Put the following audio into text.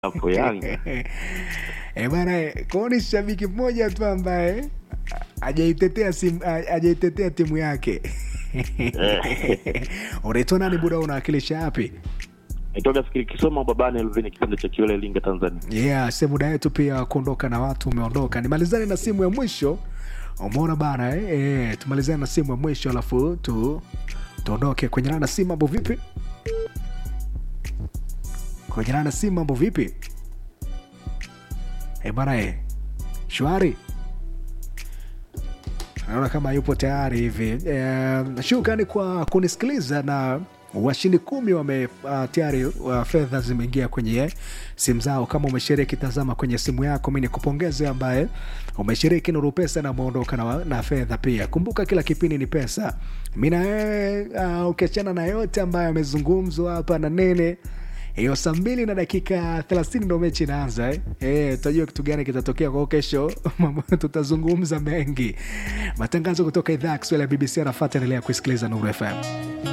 hapo Yanga. Eh bana, kwao ni shabiki mmoja tu ambaye hajaitetea simu hajaitetea timu yake. Unaitwa nani buda, unawakilisha wapi? Nitoka fikiri Kisoma babani Elvini kipande cha Kiole Linga Tanzania. Yeah, se muda yetu pia kuondoka na watu umeondoka. Nimalizane na simu ya mwisho. Umeona bana eh? Eh, tumalizane na simu ya mwisho alafu tu tuondoke kwenye nana simu. Mambo vipi? Kwenye nana simu, mambo vipi? Eh bana eh, shwari naona kama yupo tayari hivi. Eh, shukrani kwa kunisikiliza na washindi kumi wame uh, tayari uh, fedha zimeingia kwenye simu zao. Kama umeshiriki, tazama kwenye simu yako. Mi nikupongeze ambaye umeshiriki Nuru Pesa na umeondoka na, na fedha pia. Kumbuka kila kipindi ni pesa. Mi na wewe uh, ukiachana na yote ambayo amezungumzwa hapa na nene hiyo saa mbili na dakika thelathini ndo mechi inaanza eh? Eh, tutajua kitu gani kitatokea kwao kesho. Mambo tutazungumza mengi. Matangazo kutoka idhaa ya Kiswahili ya BBC anafata, endelea kuisikiliza Nuru FM.